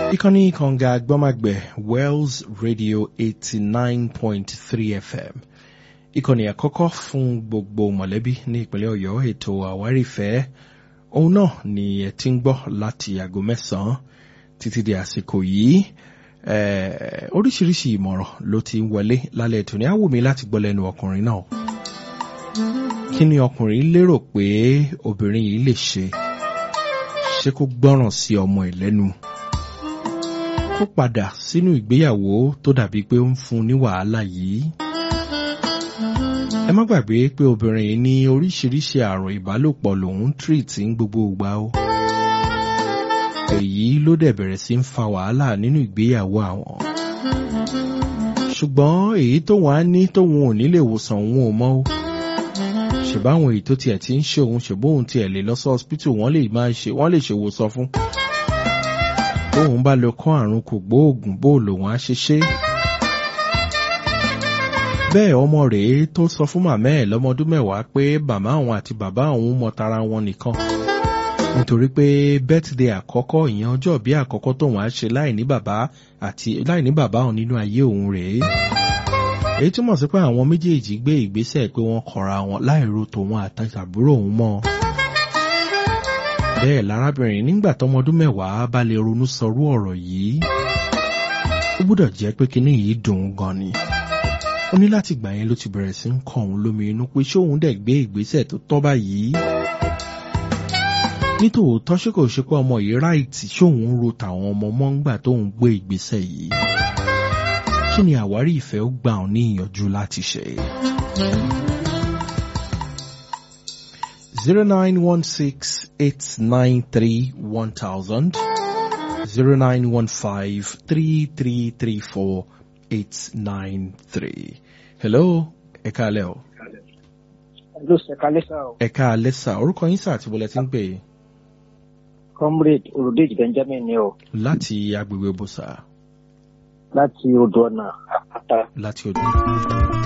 ìkànnì kànga gbọ́màgbẹ̀ wells radio eighty nine point three fm ìkànnì àkọ́kọ́ fún gbogbo mọ̀lẹ́bí ní ìpínlẹ̀ ọ̀yọ́ ètò àwárìfẹ́ òun náà ni ẹ ti ń gbọ́ láti aago mẹ́sàn-án títí di àsìkò yìí Eh, oríṣiríṣi ìmọ̀ràn ló ti ń wọlé lálẹ́ ètò ní á wù mí láti gbọ́ lẹ́nu ọkùnrin náà kí ni ọkùnrin lérò pé obìnrin yìí lè ṣe ṣé kó gbọ́ràn sí ọmọ ẹ̀ lẹ́nu kó padà sínú ìgbéyàwó tó dàbí pé ó ń fún un ní wàhálà yìí ẹ má gbàgbé pé obìnrin yìí ní oríṣiríṣi àrùn ìbálòpọ̀ lòun ń tírìtì ń gbogbo ìgbà o èyí ló dẹ̀ bẹ̀rẹ̀ sí ń fa wàhálà nínú ìgbéyàwó àwọn ṣùgbọ́n èyí tóun á ní tóun ò ní lè wòsàn òun ò mọ́ o ṣèbáwọn èyí tó tiẹ̀ ti ń ṣe òun ṣèbóhun tiẹ̀ lè lọ sí hospital wọ́n lè máa ṣe wọ́n lè ṣèwòsàn fún tóun bá lọ kọ́ àrùn kò gbóògùn bó lòun á ṣe ṣe bẹ́ẹ̀ ọmọ rèé tó sọ fún màmá ẹ̀ lọ́mọdún mẹ́wàá pé màmá òun àti bàbá òun mọ tara wọn nìkan nítorí pé birthday àkọ́kọ́ ìyẹn ọjọ́ bí àkọ́kọ́ tóun á ṣe láì ní bàbá àti láì ní bàbá òun nínú ayé òun rèé èyí túmọ̀ sí pé àwọn méjèèjì gbé ìgbésẹ̀ pé wọ́n kọra wọn láìro tòun àtàbúrò òun mọ́ bẹ́ẹ̀ lárábìnrin nígbà tọmọdún mẹ́wàá bá lè ronú sọrú ọ̀rọ̀ yìí ó gbúdọ̀ jẹ́ pé kinní yìí dùn ún gan ni ó ní láti gbà yẹn ló ti bẹ̀rẹ̀ sí ń kọ òun lómi inú pé ṣé òun dẹ̀ gbé ìgbésẹ̀ tó tọ́ báyìí nítòótọ́ ṣé kò ṣe pé ọmọ yìí ráìtì ṣé òun ń ro tàwọn ọmọ mọ́ ńgbà tóun gbé ìgbésẹ̀ yìí kí ni àwárí ìfẹ́ ó gbà ọ́ ní ìyànjú láti ṣe. zero nine one six eight nine three one thousand zero nine one five three three three four eight nine three. hello ẹ káalẹ́ o. ló ṣe kalẹ́ sá o. ẹ káalẹ́ sà orúkọ yín sà àti bọ́lẹ̀ tí ń pè é. comrade olùdíje benjamin ni o láti agbègbè bùsà láti odò ọ̀nà àpáta. láti odò.